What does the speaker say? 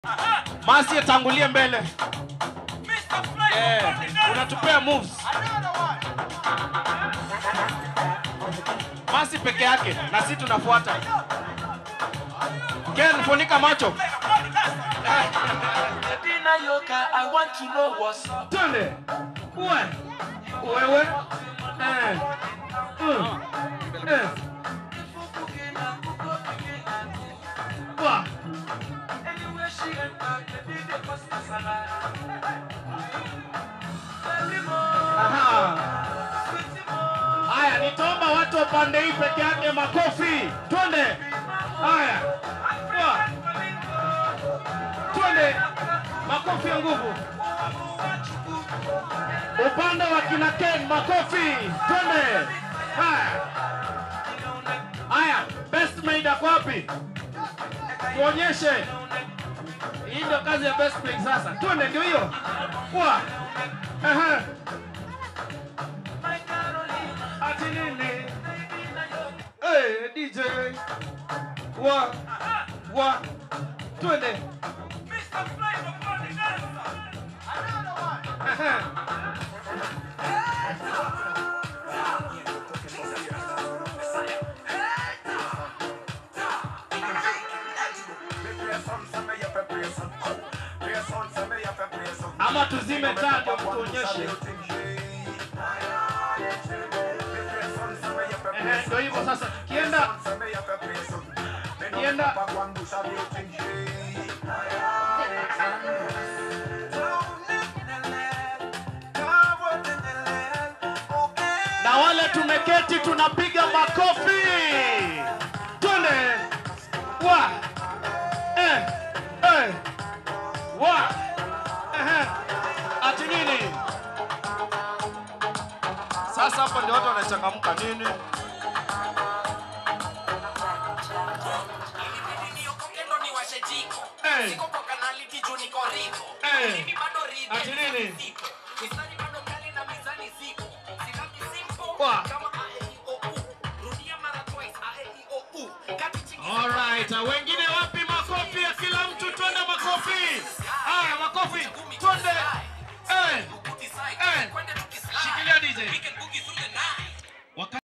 Masi atangulie mbele. Eh, unatupea moves. Masi peke yake na sisi tunafuata. Ken, funika macho. Medina Yoka, I want to know what's up. Twende. Uwe. Wewe. Eh. Mm. Eh. Wa. Anywhere she enter, the DJ must be salad. Aha. Haya, nitaomba watu wa pande hii peke yake makofi. Twende. Haya. Wa. Twende. Makofi ya nguvu. Upande wa kina Ken makofi. Twende. Haya. Haya, best maid ako wapi? Tuonyeshe. Hii ndio kazi ya best maid sasa. Twende ndio hiyo. Wa. Aha. Ati nini? Hey, DJ. Wa. Wa. Twende. Aha. Ama tuzime taa ndio mtuonyeshe. Ehe, ndio hivyo sasa. Kienda kienda na wale tumeketi tunapiga makofi. Twende. Wa. Eh. Eh. Wa. Ehe. Ati nini? Sasa hapa ndio watu wanachangamka nini? Eh. Eh. Ati nini? Wa. Alright, uh, wengi